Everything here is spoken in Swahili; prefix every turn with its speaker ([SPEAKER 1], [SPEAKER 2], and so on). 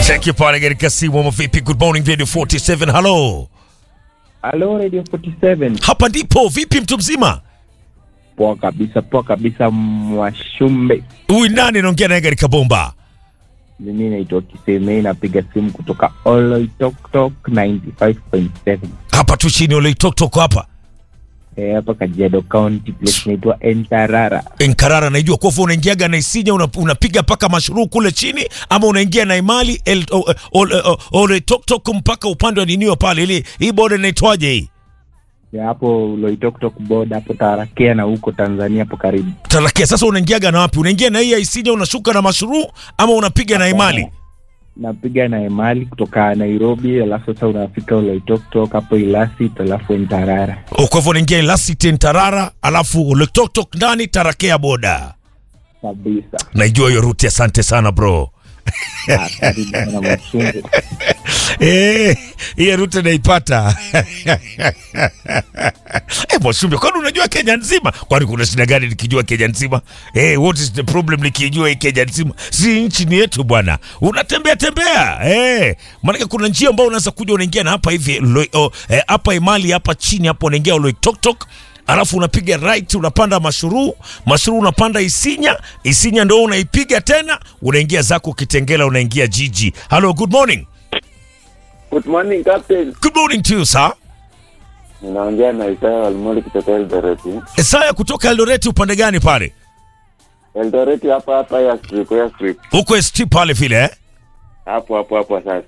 [SPEAKER 1] Cheki pale katika simu ama vipi? Good morning Radio 47. Hello.
[SPEAKER 2] Halo Radio 47.
[SPEAKER 1] Hapa ndipo vipi mtu mzima?
[SPEAKER 2] Poa kabisa, poa kabisa Mwashumbe.
[SPEAKER 1] Huyu nani anaongea naye katika bomba?
[SPEAKER 2] Mimi naitwa Kisemei napiga simu kutoka Oloitoktok 95.7.
[SPEAKER 1] Hapa tu chini ole tok tok hapa.
[SPEAKER 2] Eh, hapa Kajiado County place inaitwa Entarara.
[SPEAKER 1] Enkarara naijua kwa hivyo unaingiaga na Isinya una, unapiga mpaka mashuruu kule chini ama unaingia na Imali el, o, o, o, ole tok tok mpaka upande wa ninio pale ili hii boda inaitwaje hii?
[SPEAKER 2] Ya hapo Oloitoktok boda hapo Tarakea na huko Tanzania hapo karibu.
[SPEAKER 1] Tarakia sasa unaingiaga na wapi? Unaingia na hii ya Isinya unashuka na mashuruu ama unapiga na Imali?
[SPEAKER 2] Napiga na Emali kutoka Nairobi, alafu sasa unafika Oloitoktok hapo Ilasit, alafu Entarara.
[SPEAKER 1] O, Kwa hivyo unaingia Elasiti Ntarara alafu ole tok tok ndani Tarakea boda.
[SPEAKER 2] Kabisa.
[SPEAKER 1] Naijua hiyo ruti, asante sana bro.
[SPEAKER 2] Ah, Karibu sana Mwashumbe.
[SPEAKER 1] Eh, hiyo ruti naipata. Eh, Mwashumbe, kwani unajua Kenya nzima? Kwani kuna shida gani nikijua Kenya nzima? Eh, what is the problem nikijua hii Kenya nzima? Si nchi ni yetu bwana. Unatembea tembea. Eh, maana kuna njia ambayo unaweza kuja unaingia na hapa hivi Loi- oh, eh, hapa Imali hapa chini hapo unaingia Oloitoktok alafu unapiga right unapanda mashuruu mashuruu unapanda isinya isinya ndo unaipiga tena unaingia zako kitengela unaingia jiji hello good morning
[SPEAKER 3] Good morning Captain.
[SPEAKER 1] good morning to you sir
[SPEAKER 3] Ninaongea na Isaya Walmoli kutoka Eldoret.
[SPEAKER 1] Esaya kutoka Eldoreti upande gani pale
[SPEAKER 3] Eldoret hapa hapa ya strip ya strip.
[SPEAKER 1] huko ST pale vile eh?
[SPEAKER 3] Hapo hapo hapo sasa.